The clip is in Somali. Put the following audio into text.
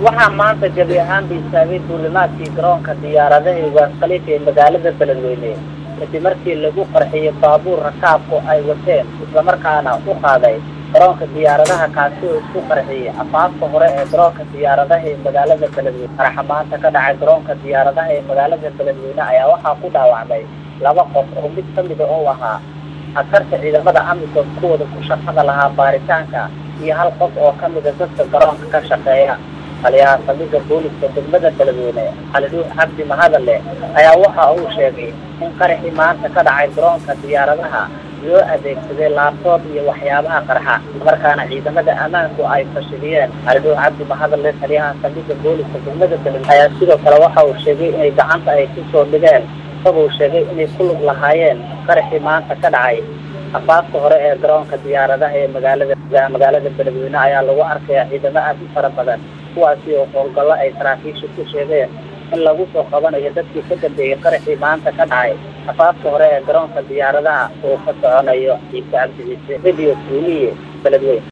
waxaa maanta gebi ahaanba istaagay duulimaadkii garoonka diyaaradaha ugaas khaliif ee magaalada beledweyne kadib markii lagu qarxiyey baabuur rakaabku ay wateen islamarkaana u qaaday garoonka diyaaradaha kaasi oo isku qarxiyey afaafka hore ee garoonka diyaaradaha ee magaalada beledweyne qaraxa maanta ka dhacay garoonka diyaaradaha ee magaalada beledweyne ayaa waxaa ku dhaawacmay laba qof oo mid kamida oo ahaa askarta ciidamada amisom kuwooda ku shaqada lahaa baaritaanka iyo hal qof oo kamida dadka garoonka ka shaqeeya taliyaha saldhigga booliska degmada beledweyne xalidhuux cabdi mahadale ayaa waxa uu sheegay in qaraxii maanta ka dhacay garoonka diyaaradaha loo adeegsaday laabtoob iyo waxyaabaha qarxa markaana ciidamada ammaanku ay fashiliyeen xalidhuux cabdi mahadale taliyaha saldhigga booliska degmada beledweyne ayaa sidoo kale waxa uu sheegay inay gacanta ay kusoo dhigeen isagoo sheegay inay ku lug lahaayeen qaraxii maanta ka dhacay afaafka hore ee garoonka diyaaradaha ee magaalada magaalada beledweyne ayaa lagu arkaya ciidamo aad u fara badan kuwaasi oo howlgallo ay saraakiisha ku sheegeen in lagu soo qabanayo dadkii ka dambeeyey qaraxii maanta ka dhacay afaafka hore ee garoonka diyaaradaha uu ka soconayo ciise cabdi ciise radio tuuliye beledweyne